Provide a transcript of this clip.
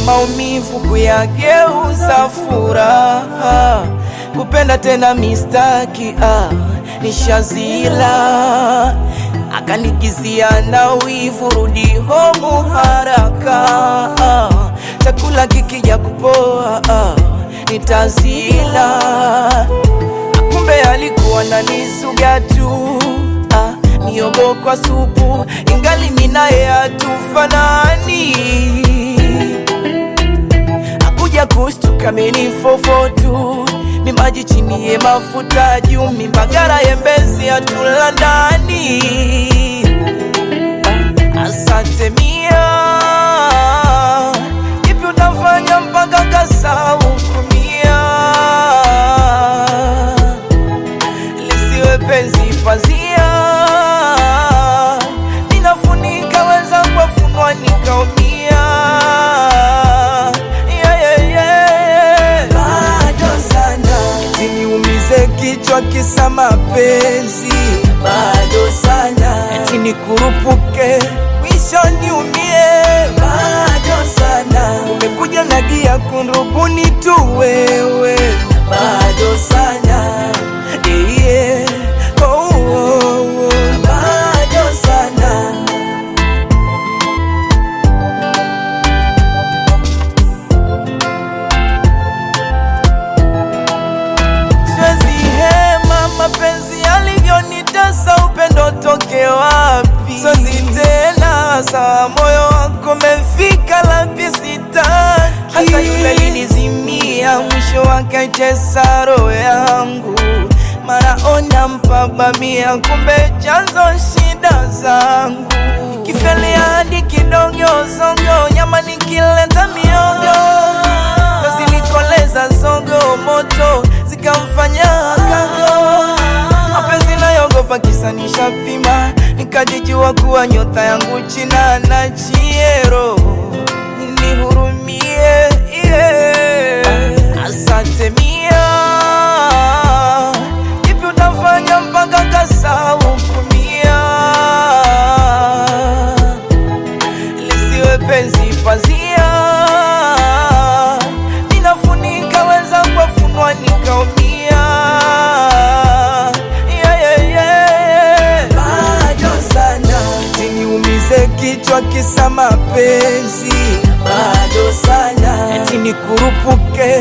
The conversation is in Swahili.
maumivu kuyageuza furaha, kupenda tena mistaki ah, nishazila akanikizia na wivu, rudi homu haraka ah, chakula kikija kupoa ah, nitazila kumbe alikuwa nanisuga tu ah, miogo kwa supu, ingali minaye hatufanani. Akuja kushtuka menifofo tu, mimaji chini ye mafuta juu, mimbagara yembezi atula ndani. Ah, asante mia, kipi utafanya mpaka kasau kumia lisiwe penzi pazia, ninafunika wenzangu wafunwa nikaumia. Yeah, yeah, yeah. Bado sana siniumize kichwa kisa mapenzi, bado sana eti nikurupuke mwisho niumie, bado sana umekuja na gia kunrubuni tu wewe, bado sana yeah, yeah. Oh, oh, oh. bado sana siwezi hema mapenzi yalivyonitesa, upendo toke wapi? Siwezi tena saa moyo wako mefika lapi, sitaki hata yule linizimia, mwisho wake aitesa roho yangu, mara ona mpabamia, kumbe chanzo shida zangu kifeli hadi kidogozongo, nyama nikileta miogo zilikoleza zogo moto zikamfanya kago mapenzi nayogopa kisa nishapima nikajijua kuwa nyota yangu china na chiero nihurumie yeah. asante mia kipi utafanya mpaka kasau kumia lisiwe penzi pazia, ninafunika wenzangu wafunwa nikaumia. Yeah, yeah, yeah. Bado sana siniumize kichwa kisa mapenzi, bado sana eti nikurupuke